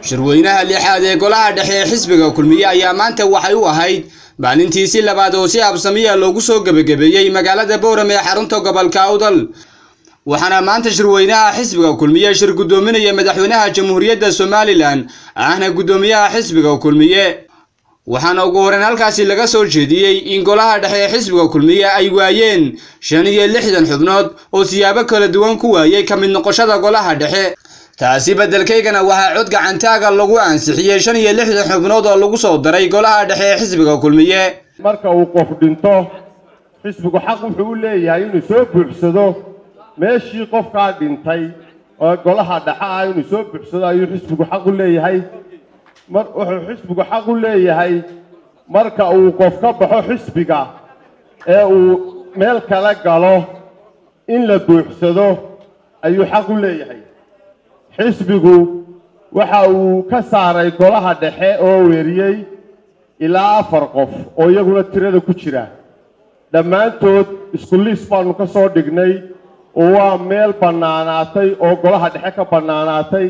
shirweynaha lixaad ee golaha dhexe ee xisbiga kulmiye ayaa maanta waxay u ahayd maalintiisii labaad oo si habsamiya loogu soo gebagabeeyey magaalada bowram ee xarunta gobolka awdal waxaana maanta shirweynaha xisbiga kulmiye shir guddoominaya madaxweynaha jamhuuriyadda somalilan ahna guddoomiyaha xisbiga kulmiye waxaana ugu horreyn halkaasi laga soo jeediyey in golaha dhexe ee xisbiga kulmiye ay waayeen shan iyo lixdan xubnood oo siyaabo kala duwan ku waayey ka mid noqoshada golaha dhexe taasi beddelkaygana waxaa cod gacantaaga lagu ansixiyey shan iyo lixdan xubnood oo lagu soo daray golaha dhexe ee xisbiga kulmiye marka uu qof dhinto xisbigu xaq wuxuu u leeyahay inuu soo buuxsado meeshii qofkaa dhintay oo golaha dhexe ah inuu soo buuxsado ayuu xisbigu xaq u leeyahay mar wuxuu xisbigu xaq u leeyahay marka uu qof ka baxo xisbiga ee uu meel kala galo in la buuxsado ayuu xaq u leeyahay xisbigu waxa uu ka saaray golaha dhexe oo weeriyey ilaa afar qof oo iyaguna tirada ku jira dhammaantood isku liis baanu ka soo dhignay oo waa meel bannaanaatay oo golaha dhexe ka bannaanaatay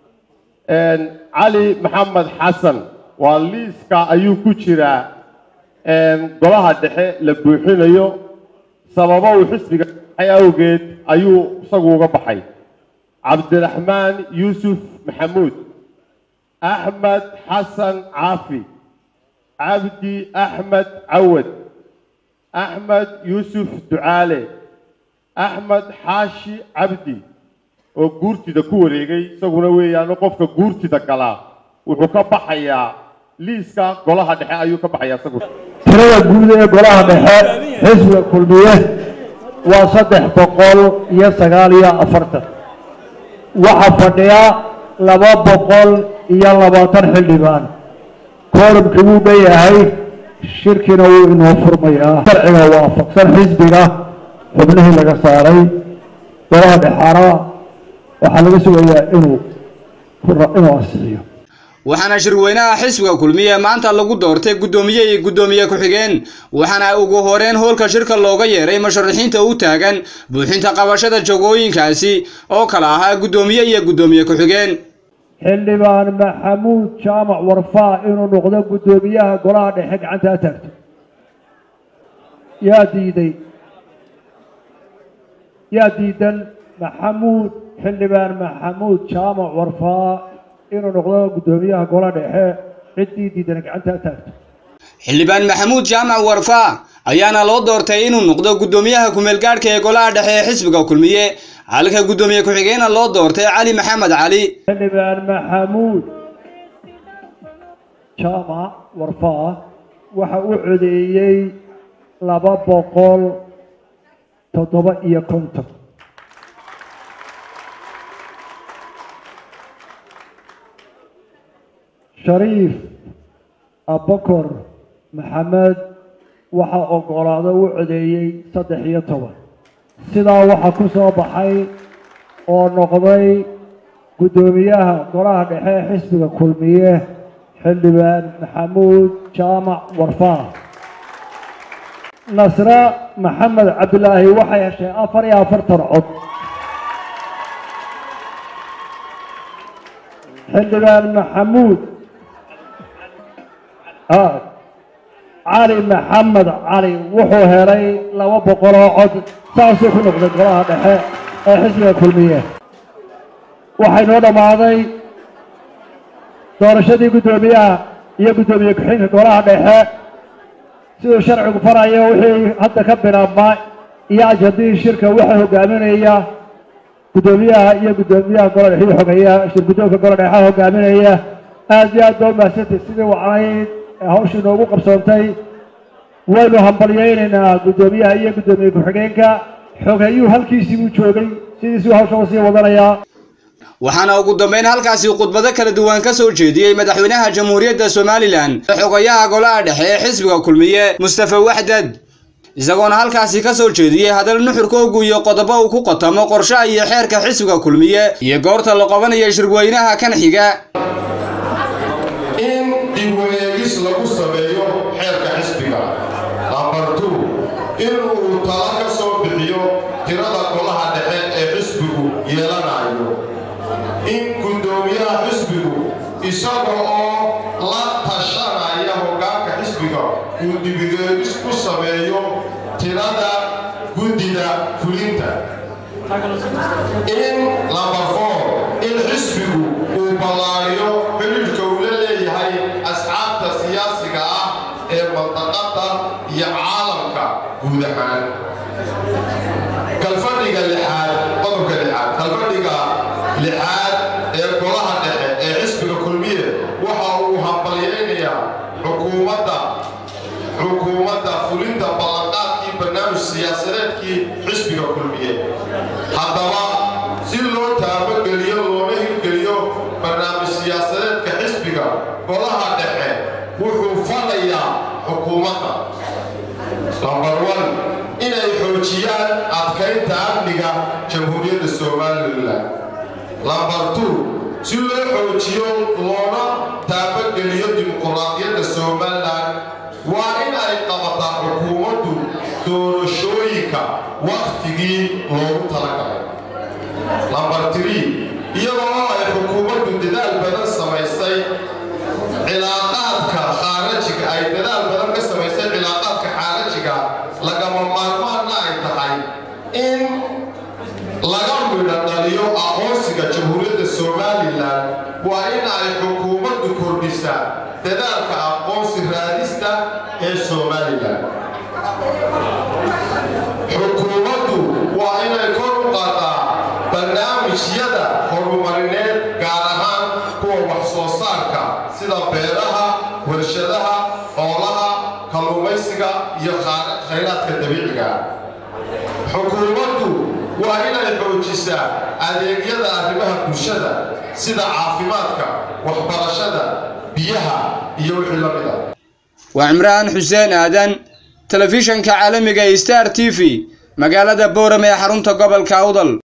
cali maxamed xasan waa liiska ayuu ku jiraa golaha dhexe la buuxinayo sababo uu xisbiga baxay awgeed ayuu isagu uga baxay cabdiraxmaan yuusuf maxamuud axmed xasan caafi cabdi axmed cawad axmed yuusuf ducaale axmed xaashi cabdi oo guurtida ku wareegay isaguna weeyaano qofka guurtida galaa wuxuu ka baxayaa liiska golaha dhexe ayuu ka baxayaa isagu tirada guud ee golaha dhexe xisbiga kulmiye waa saddex boqol iyo sagaal iyo afartan waxaa fadhiya laba boqol iyo labaatan xildhibaan koorumkii wuu dhanyahay shirkina wuu inoo furmayaa sharciga waafaqsan xisbiga xubnihii laga saaray golaha dhexaana waxaa laga sugayaa inuu inuu ansixiyo waxaana shirweynaha xisbiga kulmiye maanta lagu doortay guddoomiye iyo guddoomiye ku-xigeen waxaana ugu horeyn hoolka shirka looga yeeray musharaxiinta u taagan buuxinta qabashada jagooyinkaasi oo kala ahaa guddoomiye iyo guddoomiye ku-xigeen xildhibaan maxamuud jaamac warfaa inuu noqdo guddoomiyaha golaha dhexe gacanta ha taagto yaa diiday yaa diidan maxamuud xildhibaan maxamuud jaamac warfaa inuu noqdo guddoomiyaha golaha dhexe ciddii diidan gacanta ha taagto xildhibaan maxamuud jaamac warfaa ayaana loo doortay inuu noqdo guddoomiyaha ku-meelgaadhka ee golaha dhexe ee xisbiga kulmiye halka guddoomiye ku-xigeenna loo doortay cali maxamed cali xildhibaan maxamuud jaamac warfaa waxa uu codeeyey laba boqol toddoba iyo konton shariif abakor maxamed waxaa ogolaado u codeeyey saddex iyo toban sidaa waxaa ku soo baxay oo noqday guddoomiyaha golaha dhexe ee xisbiga kulmiye xildhibaan maxamuud jaamac warfaa nasre maxamed cabdilaahi waxay heshay afar iyo afartan cod xildhibaan maxamuud cali maxamed cali wuxuu helay laba boqol oo cod saasuu ku noqday golaha dhexe ee xisbiga kulmiye waxay noo dhammaaday doorashadii guddoomiyaha iyo guddoomiye ku-xigeenka golaha dhexe siduu sharcigu farayo wixii hadda ka bilaabmaa iyo ajadihii shirka waxaa hogaaminaya guddoomiyaha iyo guddoomiyaha gola dhexe iyo xogeeyaha shir guddoonka gola dhexe hogaaminaya aad iyo aad baa umahadsantay sidii wacnayd hawshii noogu qabsoontay waynu hambalyaynaynaa guddoomiyaha iyo guddoomiye ku-xigeenka xogeeyuhu halkiisii buu joogay sidiisuu hawsha usii wadanayaa waxaana ugu dambeyn halkaasi khudbado kala duwan ka soo jeediyey madaxweynaha jamhuuriyadda somalilan xogayaha golaha dhexe ee xisbiga kulmiye mustafa waxdad isagoona halkaasi ka soo jeediyey hadal nuxurkoogu iyo qodobo uu ku qotamo qorshaha iyo xeerka xisbiga kulmiye iyo goorta la qabanayo shirweynaha kan xiga in dib wareegis lagu sameeyo xeerka xisbiga amartu in uu tala ka soo bixiyo tirada golaha dhexe ee xisbigu yeelanayo in guddoomiyaha xisbigu isaga oo la tashanaya hoggaanka xisbiga uu dibigeedis ku sameeyo tirada guddida fulinta in number four in xisbigu uu ballaariyo xidhiidhka uu la leeyahay asxaabta siyaasiga ah ee mandaqada iyo caalamka guud ahaan kalfadhiga lixaad qodobka lixaad kalfadhiga lixaad ee golaha dhexe ee xisbiga kulmiye waxa uu hambalyaynayaa xukuumadda xukuumadda fulinta ballanqaadkii barnaamij siyaasadeedkii xisbiga kulmiye haddaba si loo taabageliyo loona hirgeliyo barnaamij siyaasadeedka xisbiga golaha dhexe wuxuu falayaa xukuumadda lambar one inay xoojiyaan adkaynta amniga jamhuuriyadda somalilan lambar two si loo xoojiyo loona taabageliyo dimuquraadiyadda somalilan waa in ay qabataa xukuumaddu doorashooyinka wakhtigii loogu talagalay lambar three iyadoo ay xukuumaddu dadaal badan samaysay cilaaqaadka khaarajiga ay dadaal badan ka samaysay cilaaqaadka khaarajiga lagama maarmaanna ay tahay in laga midho dhaliyo aqoonsiga jamhuuriyadda somalilan waa in ay xukuumaddu kordhisaa dadaalka aqoonsi raadista ee somalilan xukuumaddu waa inay kor u qaadaa barnaamijyada horumarineed gaar ahaan kuwa wax soo saarka sida beeraha warshadaha xoolaha kalluumaysiga iyo khayraadka dabiiciga xukuumaddu waa inay xoojisaa adeegyada arrimaha bulshada sida caafimaadka waxbarashada biyaha iyo wixii la mid a waa cimraan xuseen aadan telefishanka caalamiga star t v magaalada boorame ee xarunta gobolka awdal